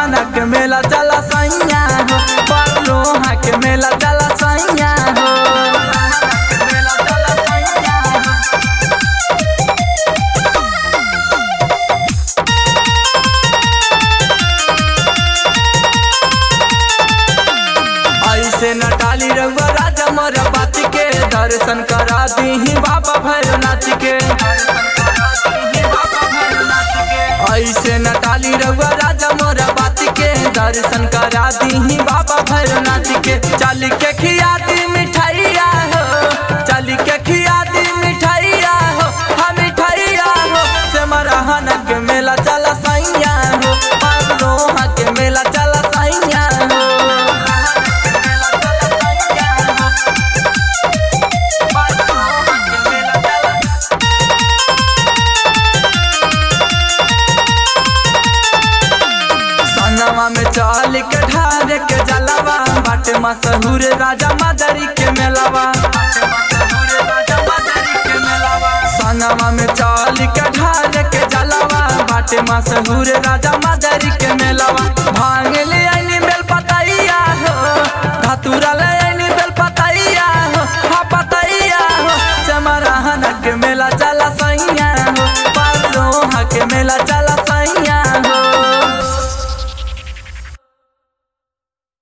समरहना के मेला चला सैया हो परलोहा के मेला चला सैया हो मेला चला सैया हो ऐसे न डाली रउआ राजा मोर बात के दर्शन करा दीही बाबा भैरवनाथ के ऐसे न डाली रउआ राजा मोर बात के दर्शन करा दीही बाबा भैरवनाथ के चल के खिया दी मिठाइया हो चल के खिया दी मिठाइया हो हम मिठाइया हो से मरहन के मेला चला सैया हो परलोहा के मेला चला सैया हो संगवा में चल के ढार के जलवा बाटे मशहूर राजा मदरी के मेलावा संगवा में चल के ढार के जलवा बाटे मशहूर राजा मदरी के मेलावा भांग ले आईनी बेल पतैया हो धतूरा ले आईनी बेल पतैया हो हा पतैया हो चमरहन के मेला चला सैया हो परलोहा के मेला चला